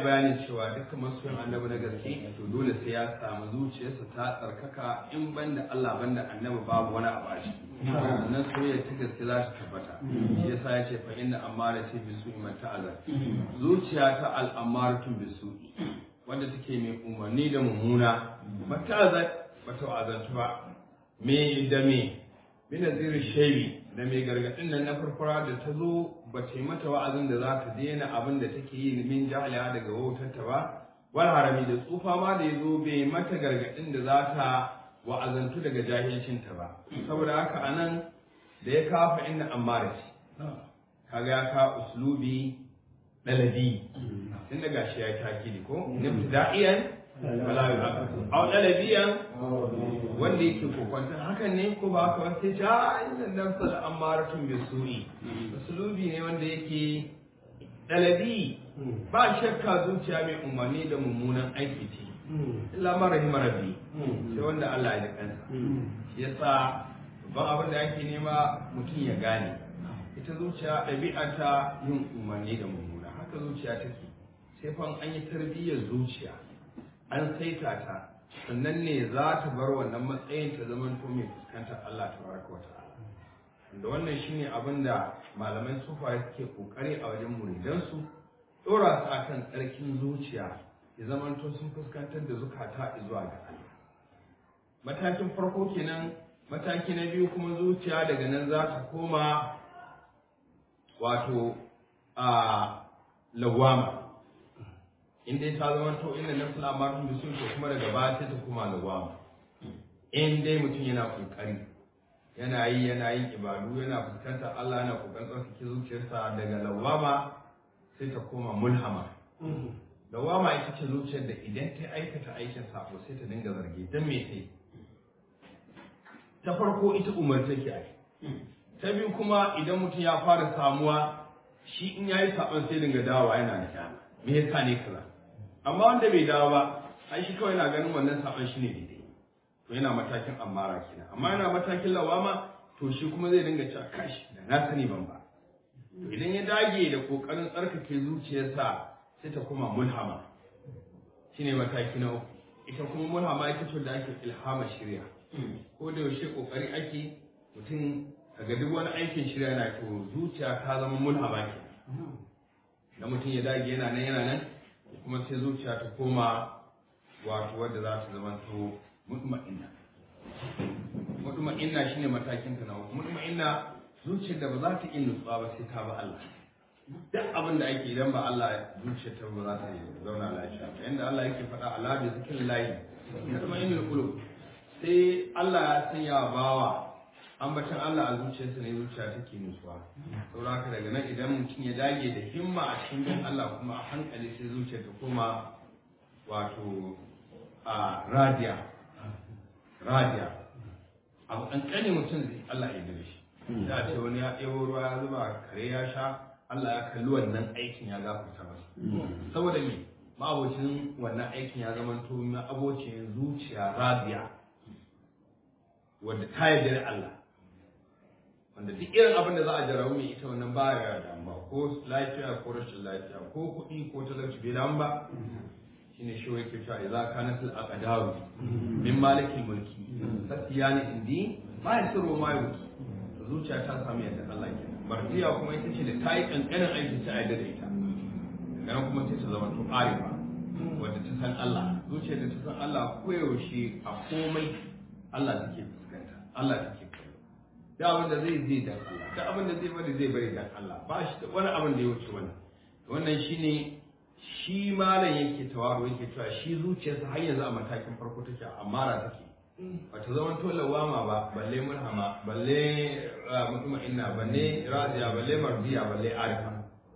bayanin cewa dukkan masoyan annabi na gaske to dole sai ya samu zuciyarsa ta tsarkaka in banda Allah banda annabi babu wani abu a ciki sannan soyayya ta gaske za ta tabbata shi yasa ya ce fa inna amara ce bisu iman ta'ala zuciya ta al'amaratun bisu wanda take mai umarni da mummuna mata'azat bata wa'azantu ba me da me bi nazirin shaibi da mai gargadin nan na farfara da ta zo ba ta yi mata wa'azin da za ta daina abin da take yi min jahiliya daga wautarta ba wal harami da tsufa ma da ya zo bai mata gargadin da za ta wa'azantu daga jahilcinta ba saboda haka anan da ya kafa inda ammara ce kaga ya ka uslubi dalabi tun daga shi ya takidi ko nibtida'iyan wala yu'aqab aw dalabiyan wanda yake kokwantar hakan ne ko ba haka ba sai ta inna nafsa da amaratun bisu'i uslubi ne wanda yake dalabi ba shakka zuciya mai umarni da mummunan aiki ce illa ma rahima rabbi sai wanda Allah ya kansa shi yasa babban abin da ake nema mutum ya gane ita zuciya ɗabi'ata yin umarni da mummuna haka zuciya take sai fa an yi tarbiyyar zuciya an saita ta sannan ne za ta bar wannan matsayin ta zaman to mai fuskantar Allah tabaraka wa ta'ala da wannan shine abin da malaman sufaye suke kokari a wajen muridansu dora su akan tsarkin zuciya ya zaman to sun fuskantar da zukata zuwa ga Allah matakin farko kenan mataki na biyu kuma zuciya daga nan za ta koma wato a lawama in dai ta zama to inda nafsul amarun bisu to kuma daga baya sai ta koma lawama in dai mutum yana kokari yana yi yana yin ibadu yana fuskantar Allah yana kokarin tsarkake zuciyarsa daga lawama sai ta koma mulhama lawama ita ce zuciyar da idan ta aikata aikin sako sai ta dinga zargi dan me sai ta farko ita umarta ke ai ta biyu kuma idan mutum ya fara samuwa shi in yayi sabon sai dinga dawowa yana da kyama me yasa ne kaza amma wanda bai dawo ba ai shi kawai na ganin wannan sabon shine daidai to yana matakin amara kenan amma yana matakin lawama to shi kuma zai dinga cewa kash da na sani ban ba to idan ya dage da kokarin tsarkake zuciyarsa sai ta kuma mulhama shine mataki na uku ita kuma mulhama ita ce da ake ilhama shirya ko da yaushe kokari ake mutum kaga duk wani aikin shirya yana to zuciya ta zama mulhama ke da mutum ya dage yana nan yana nan kuma sai zuciya ta koma wato wadda za ta zama to mutma'inna mutma'inna shine matakin ta na uku mutma'inna zuciyar da ba za ta iya nutsuwa ba sai ta ba Allah duk abin da ake idan ba Allah zuciyar ta ba za ta zauna lafiya ba yanda Allah yake faɗa ala bi zikrillahi tatma'innul qulub sai Allah ya sanya bawa ambacin Allah a zuciyarsa ne zuciya take nutsuwa saboda haka daga nan idan mutum ya dage da himma a cikin bin Allah kuma a hankali sai zuciya ta koma wato a radiya radiya abu kankani mutum zai Allah ya gare shi da ce wani ya ɗebo ruwa ya zuba kare ya sha Allah ya kalli wannan aikin ya gafarta masa saboda me ma'abocin wannan aikin ya zama to abocin zuciya radiya wanda ta yarda da Allah wanda duk irin abin da za a jarabu mai ita wannan ba ya damuwa ko lafiya ko rashin lafiya ko kuɗi ko talauci bai damu ba shine shi wai ke cewa idza kanat al aqdaru min malikil mulki fasiyani indi ma yasiru ma yuki zuciya ta samu yadda Allah ke mardiya kuma ita ce da ta yi kankanin aiki ta yarda da ita daga kuma sai ta zama to arifa wanda ta san Allah zuciya da ta san Allah koyaushe a komai Allah take fuskanta Allah take kallo da abin da zai zai dan Allah da abin da zai bari zai bari dan Allah ba shi da wani abin da ya wuce wannan wannan shine shi malam yake tawaro yake cewa shi zuciyarsa har yanzu a matakin farko take amara take bata zama to lawama ba balle murhama balle mutuma inna balle radiya balle mardiya balle arifa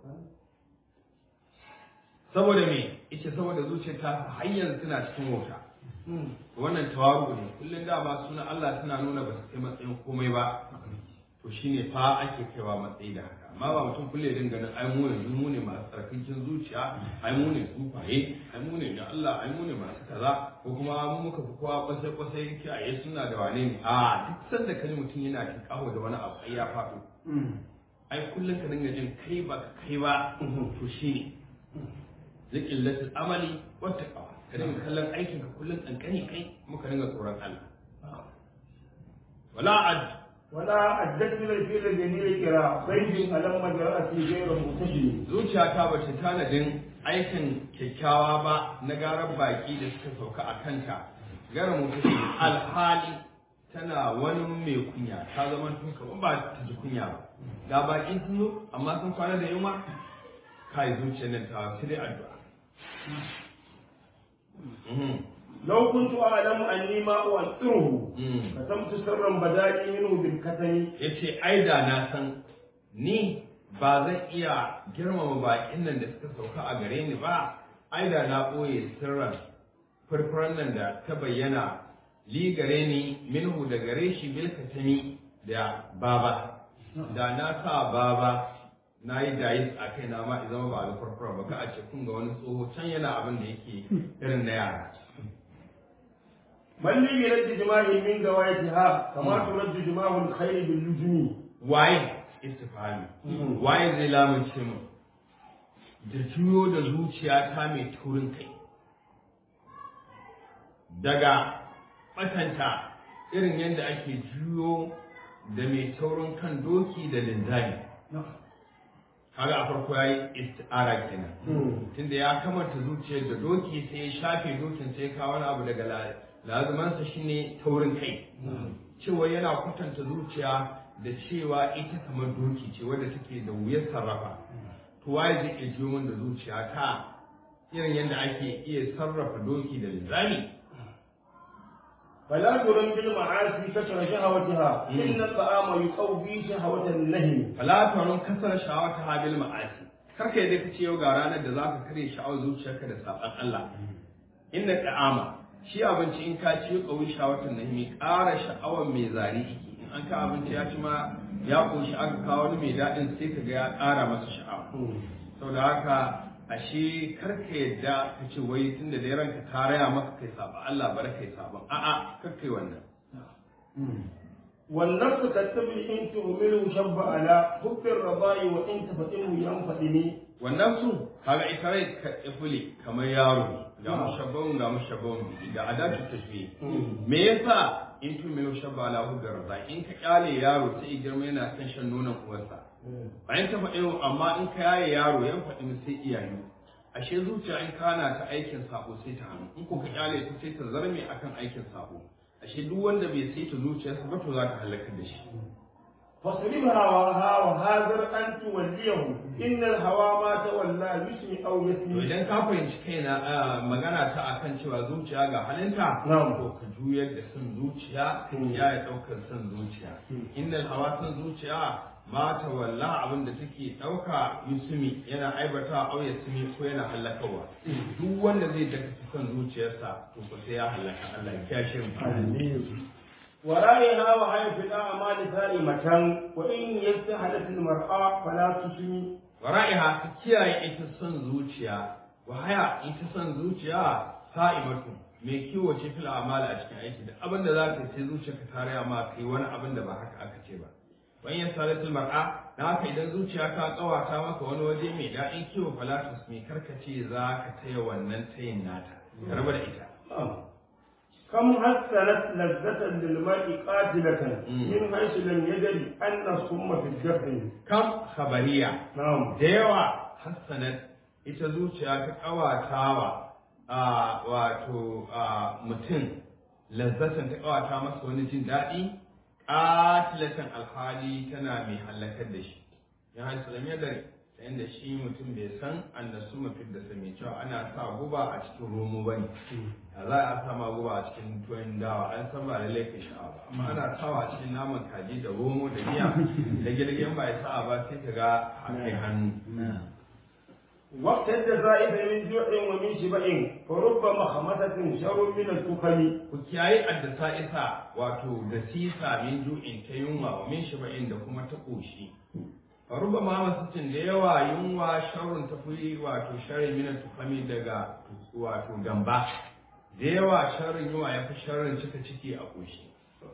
saboda me ita saboda zuciyar ta har yanzu tana cikin wauta wannan tawaru ne kullum da ba suna Allah tana nuna ba su kai matsayin komai ba to shine fa ake kaiwa matsayi da haka amma ba mutum kulle din ganin ai mu yanzu mu ne masu tsarkakin zuciya ai mu ne sufaye ai mu ne da Allah ai mu ne masu kaza ko kuma mu muka fi kowa kwasai kwasai kiyaye suna da wane ne a duk sanda kaji mutum yana cin kawo da wani abu ai ya faɗo ai kullum ka dinga jin kai ba ka kai ba to shine liqillatil amali wat taqwa ka dinga kallon aikin ka kullun kankani kai kuma ka dinga tsoron Allah wala ad ولا أدت من الفيل الجميل كرا بيت ألم جرأتي غير متشم zuciyata ba ta tanadin aikin kyakkyawa ba na garar baki da suka sauka a kanta gara mutum alhali tana wani mai kunya ta zama tun kamar ba ta ji kunya ba ga baki sun zo amma sun kwana da yunwa kai zuciyar nan ta sai dai addu'a Mhm. لو كنت أعلم أني ما أؤثره Mm. كتمت سرا بدالي منه بالكتم ya ce ai da na san ni ba zan iya girmama bakin nan da suka sauka a gare ni ba ai da na ɓoye sirran farfaran nan da ta bayyana li gare ni minhu da gare shi bilkatami da baba da na sa baba na yi dayis a kai na ma zama ba da farfara ba ka a ce kun ga wani tsoho can yana abin da yake irin na yara من لي برد جماع من جوائتها كما ترد جماع الخير باللجم waye istifhami waye zai lamunce mu da juyo da zuciya ta mai turin kai daga batanta irin yadda ake juyo da mai taurin kan doki da linzami kaga a farko yayi isti'ara kenan tunda ya kamanta zuciyar da doki sai ya shafe dokin sai ya kawo wani abu daga la- lazumansa shine taurin kai cewa yana kwatanta zuciya da cewa ita kamar doki ce wadda take da wuyar sarrafa to waye zai iya jiyo min da zuciya ta irin yadda ake iya sarrafa doki da linzami فلا ترم بالمعاصي كسر شهوتها إن الطعام يقوي شهوة النهم fala tarun kasar sha'awata habil ma'asi karka yadda kace yau ga ranar da zaka kare sha'awar zuciyarka da saban Allah inna ta'ama shi abinci in ka ci kawai sha'awatan nahimi ƙara sha'awar mai zari yake in an ka abinci ya ci ma ya koshi aka kawo wani mai daɗin sai ka ga ya ƙara masa sha'awa saboda haka ashe karka yadda ka ce wai tunda da ranka ta raya maka kai saba Allah bar kai saban a'a karka yi wannan والنفس كالطفل إن تهمله شب على حب الرضاء وإن تفتنه ينفدني wannan su kaga ita rai ka ifuli kamar yaro ne ga mushabbahun ga mushabbahun bihi ga adatu tashbih me yasa in tu mai shabba ala hudar raza in ka kyale yaro sai ya girma yana son shan nonon uwarsa bayan ta faɗi amma in ka yaye yaro yan faɗi sai iyaye ashe zuciya in kana ta aikin sabo sai ta hannu in ko ka kyale ta sai ta zarme akan aikin sabo ashe duk wanda bai saita zuciyarsa ba to za ta halakar da shi فاصرفها هواها وهاذر أن توليه إن الهوى ما تولى يسمي أو To يسمي idan ka fahimci kaina a magana ta akan cewa zuciya ga halinta Na'am. to ka juyar da son zuciya ka kiyaye daukar son zuciya innal hawa son zuciya ma ta walla abin da take dauka yusumi yana aibata au yasmi ko yana halakawa duk wanda zai daka son zuciyarsa to ko sai ya halaka Allah ya kiyashe mu ورائها وهي في الأعمال سائمة وإن يستحدث المرأة فلا تسمي wara'iha ka kiyaye ita son zuciya wa haya ita son zuciya sa'imatu mai kiwo ce fil amala a cikin aiki da abin da zaka sai zuciyarka ta raya ma kai wani abin da ba haka aka ce ba wan ya salatul mar'a na haka idan zuciya ta kawata maka wani waje mai daɗin kiwo falatus mai karkace za ka taya wannan tayin nata ka raba da ita كم حسنت لذة للمرء قاتلة مم. من حيث لم يدري أن الصم في الدفن kam khabariya نعم da yawa hassanat ita zuciya ta kawatawa a wato a mutum lazzatan ta kawata masa wani jin daɗi ƙatilatan alhali tana mai halakar da shi ya haisu lam yadari ta inda shi mutum bai san annasu mafi da sami cewa ana sa guba a cikin romo ba ne a za a sama guba a cikin tuwon dawa an san ba lallai ka sha'awa ba amma ana sawa a cikin naman kaji da romo da miya da girgin ba ya sa'a ba sai ka ga a kai hannu وقت الجزائف من جوع ومن شبع فرب مخمسة شر من التخم ku kiyaye addasa isa wato da sisa min ju'in ta yunwa wa min shiba'in da kuma ta koshi faruba ma masucin da yawa yunwa sharrun ta fi wato sharri min tukami daga wato gamba da yawa sharrin yunwa ya fi sharrin cika ciki a koshi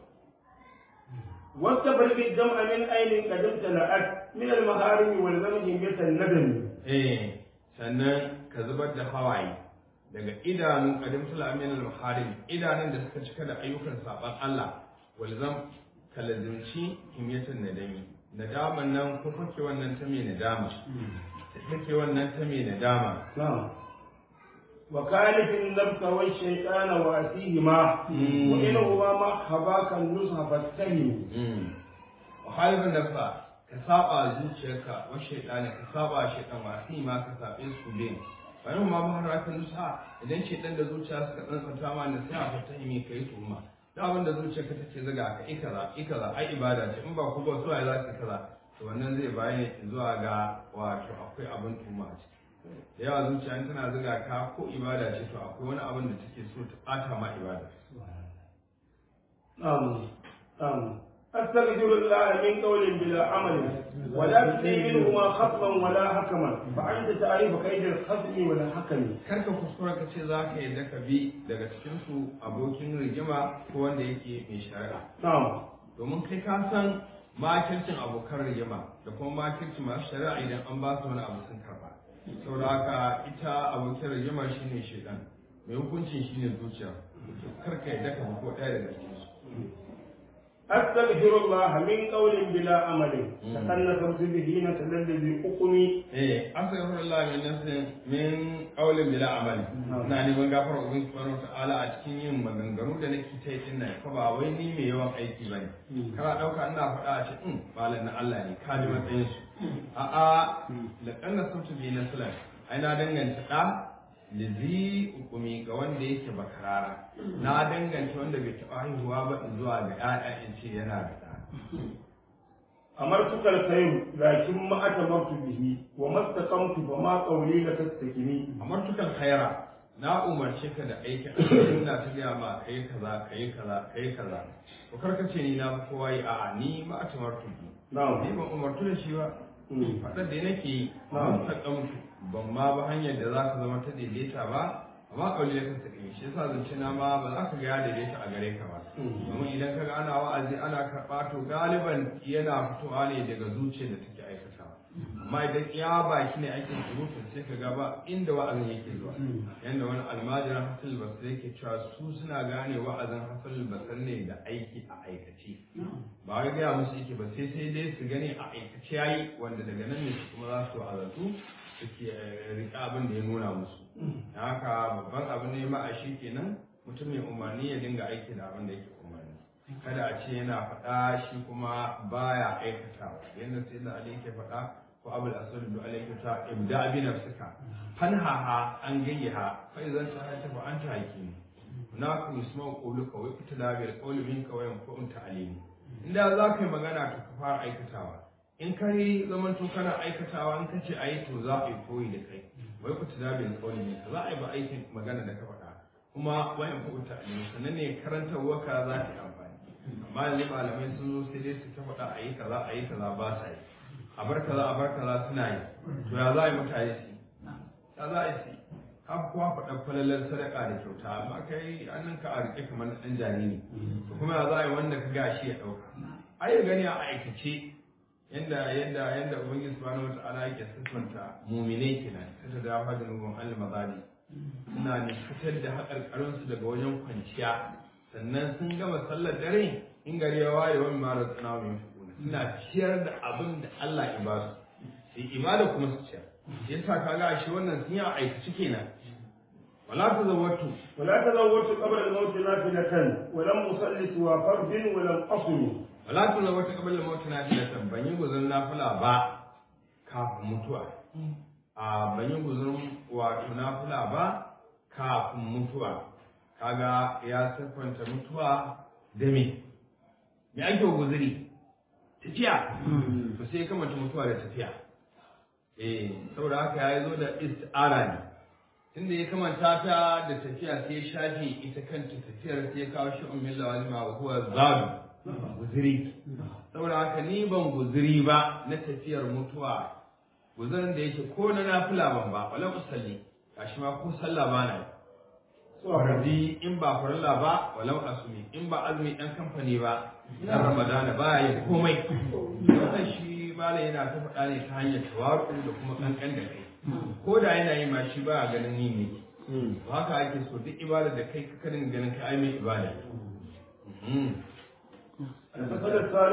واستفرق الدمع من أين قد امتلأت من المهارم والغم جمية الندم eh sannan ka zubar da hawaye daga idanun qadim amin al-maharim idanun da suka cika da ayyukan saban Allah walzam kalazimci himyatan nadami nadaman nan ko fake wannan ta mai nadama take wannan ta mai nadama نعم وكالف النبت والشيطان وأتيهما وإنهما ما حباك النصح فاتهم halibin da fa ka saba zuciyarka wa shaitani ka saba shaitan wa sai ma ka sabe su bin bayan ma ba har kan nusa idan shaitan da zuciya suka tsantsanta ma ne sai a fata imi kai tuhuma da abin da zuciyarka take zaga ka ikaza ikaza ai ibada ce in ba ku ba su ai za su kaza to wannan zai bayani zuwa ga wato akwai abin tuhuma a ciki da yawa zuciya in tana zaga ka ko ibada ce to akwai wani abin da take so ta bata ma ibada نعم نعم أستغفر الله من قول بلا عمل ولا تطيع منهما خصما ولا حكما فأنت تعرف كيد الخصم ولا حكم karka kuskura ka ce za ka yadda ka bi daga cikinsu abokin rigima ko wanda yake mai shari'a نعم domin kai ka san makircin abokan rigima da kuma makircin masu shari'a idan an ba su wani abu sun karba saboda haka ita abokin rigima shine shedan mai hukuncin shine zuciya to karka yadda ka bi ko ɗaya daga cikinsu أستغفر الله من قول بلا عمل تكلفت به نتل الذي أقمي eh astaghfirullah min nafsin min qawlin bila amali ina neman gafara ubin subhanahu ta'ala a cikin yin maganganu da nake ta yi din nan fa ba wai ni mai yawan aiki bane kana dauka ina faɗa a cikin malam na Allah ne ka ji matsayin su a a laqanna sautu bi naslan ai na danganta da lizi hukumi ga wanda yake bakarara na danganta wanda bai taɓa haihuwa ba zuwa ga ƴaƴa in ce yana da ɗa أمرتك الخير لكن ما أتمرت به وما استقمت فما قولي لتستكني amartukan khaira na umarce ka da aikin alheri ina ta gaya ma kai kaza kai kaza kai kaza to karka ce ni na fi kowa yi a'a ni ma a tamartu ni نعم ban umartu da shi ba Mm. faɗar da nake yi Na'am. ban ta kamtu ban ma ba hanyar da za ka zama ta daidaita ba amma kauli da kansa ɗin shi yasa zance na ma ba za ka ga ya daidaita a gare ka ba Mm. domin idan ka ga ana wa'azi ana karɓa to galiban yana fitowa ne daga zuciya da take aikatawa amma idan ya baki ne ake surutu sai ka ga ba inda wa'azin yake zuwa yanda wani almajiran hasan basri yake cewa su suna gane wa'azin hasan basri ne da aiki a aikace ba wai gaya musu yake ba sai sai dai su gani a aikace yayi wanda daga nan ne su kuma za su wa'azantu suke eh, riƙa abin da ya nuna musu da haka babban abin ne ma a shi kenan mutum mai umarni ya dinga aiki da abin da yake umarni kada a ce yana faɗa shi kuma baya aikatawa yadda sai da ali yake faɗa ko abul asad da ali yake ta ibda bi nafsika fanhaha an gayyaha fa idan ta hata fa anta hakimi na ku yusma qawluka wa itla bil qawli minka wa yanfa'un ta'alimi inda za ka yi magana to ka fara aikatawa in ka yi zaman to kana aikatawa in ka ce a yi to za a yi koyi da kai wai ku tuna bil qawli minka za a yi ba aikin magana da ka faɗa kuma wa yanfa'un ta'alimi sannan ne karantarwa ka za ta yi amfani amma yanzu malamai sun zo sai dai su ta faɗa a yi kaza a yi kaza ba sa yi a bar kaza a bar kaza suna yi to ya za a yi mutane su yi ya za a yi su yi har kuwa faɗa falalar sadaka da kyauta amma kai an ka a riƙe kamar na ɗan jariri to kuma ya za a yi wanda ka gashi ya ɗauka ai ya gani a aikace yanda yanda yanda ubangiji subhanahu wata'ala yake siffanta muminai kenan ta ta dafa da nubun al-mazali suna ne fitar da haƙarƙarinsu daga wajen kwanciya sannan sun gama sallar dare in gari ya waye wani mara tsana mai fukuna suna ciyar da abin da Allah ya ba su sai ibada kuma su ciyar yasa kaga shi wannan sun yi a aikace kenan wala ta zawatu ولا تزوجت قبل الموت نافلة ولم أصل سوى فرد ولم أصل wala ta zawatu qabla mauti na tilatan ban yi guzun nafila ba kafin mutuwa a ban yi guzun wato nafila ba kafin mutuwa kaga ya siffanta mutuwa da me me ake guzuri tafiya to sai kamata mutuwa da tafiya eh saboda haka ya zo da isti'ara ne tunda ya kamanta ta da tafiya sai ya shafe ita kanta tafiyar sai ya kawo shi ummin lawalima wa huwa zadu guzuri saboda haka ni ban guzuri ba na tafiyar mutuwa guzurin da yake ko na nafila ban ba wala usalli gashi ma ko sallah ba na yi faradi in ba farilla ba walau asumi in ba azumi ɗan kamfani ba na ramadana ba ya komai wannan shi bala yana ta faɗa ne ta hanyar tawaru da kuma kankan da kai ko da yana yi ma shi ba a ganin yin yake haka ake so duk ibada da kai ka karin ganin ka ai mai ibada